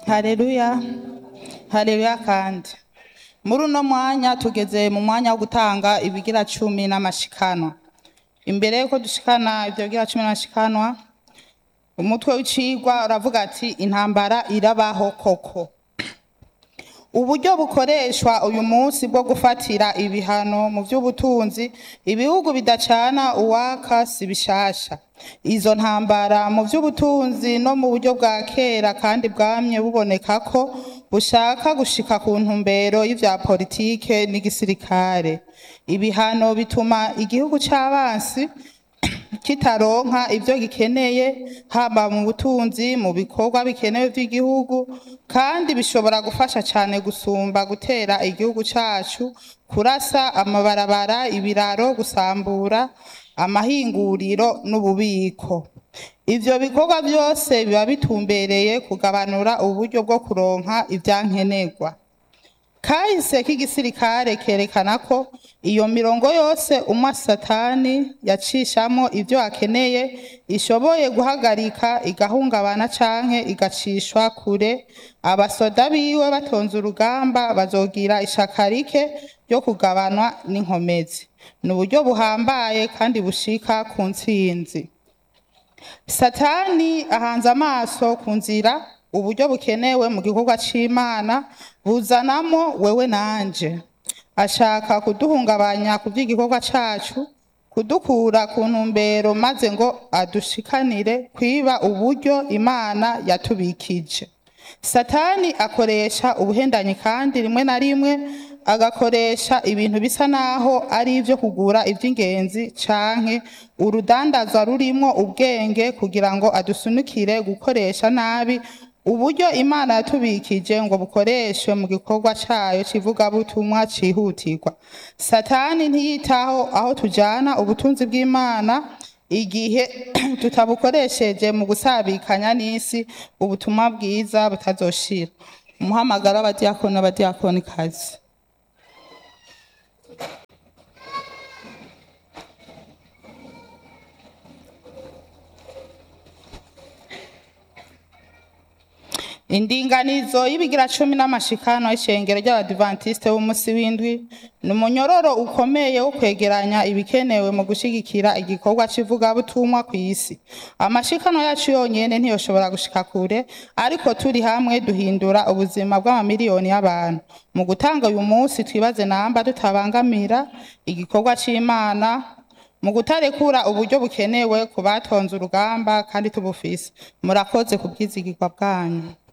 hareruya hareruya kandi muri uno mwanya tugeze mu mwanya wo gutanga ibigira cumi n'amashikanwa imbere yuko dushikana ibyo bigira cumi n'amashikanwa umutwe w'icigwa uravuga ati intambara irabaho koko uburyo bukoreshwa uyu munsi bwo gufatira ibihano mu by'ubutunzi ibihugu bidacana uwaka si bishasha izo ntambara mu by'ubutunzi no mu buryo bwa kera kandi bwamye buboneka ko bushaka gushika ku ntumbero y'ivya politike n'igisirikare ibihano bituma igihugu c'abansi kitaronka ibyo gikeneye haba mu butunzi mu bikorwa bikenewe by'igihugu kandi bishobora gufasha cyane gusumba gutera igihugu cyacu kurasa amabarabara ibiraro gusambura amahinguriro n'ububiko ivyo bikorwa byose biba bitumbereye kugabanura uburyo bwo kuronka ivyankenerwa kahise k'igisirikare kerekana ko iyo mirongo yose umwe satani yacishamo ibyo akeneye ishoboye guhagarika igahungabana canke igacishwa kure abasoda biwe batonze urugamba bazogira ishaka rike ryo kugabanwa n'inkomezi ni uburyo buhambaye kandi bushika ku ntsinzi satani ahanze amaso ku nzira uburyo bukenewe mu gikorwa c'imana buzanamo wewe nanje ashaka kuduhungabanya ku by'igikorwa cacu kudukura ku ntumbero maze ngo adushikanire kwiba uburyo imana yatubikije satani akoresha ubuhendanyi kandi rimwe na rimwe agakoresha ibintu bisa naho ari ibyo kugura iby'ingenzi canke urudandaza rurimo ubwenge kugira ngo adusunikire gukoresha nabi uburyo imana yatubikije ngo bukoreshwe mu gikorwa cyayo kivugabutumwa cyihutirwa satani ntiyitaho aho tujyana ubutunzi bw'imana igihe tutabukoresheje mu gusabikanya n'isi ubutumwa bwiza butazoshira umuhamagaro w'abadiyakoni n'abadiyakonikazi indinganizo y'ibigira cumi n'amashikano y'ishengero ry'abadivantisite b'umunsi w'indwi ni umunyororo ukomeye wo kwegeranya ibikenewe mu gushyigikira igikorwa cy'ivugabutumwa ku isi amashikano yacu yonyine ntiyoshobora gushika kure ariko turi hamwe duhindura ubuzima bw'amamiliyoni y'abantu mu gutanga uyu munsi twibaze namba tutabangamira igikorwa cy'imana mu gutarekura uburyo bukenewe ku batonze urugamba kandi tubufise murakoze ku bwizigirwa bwanyu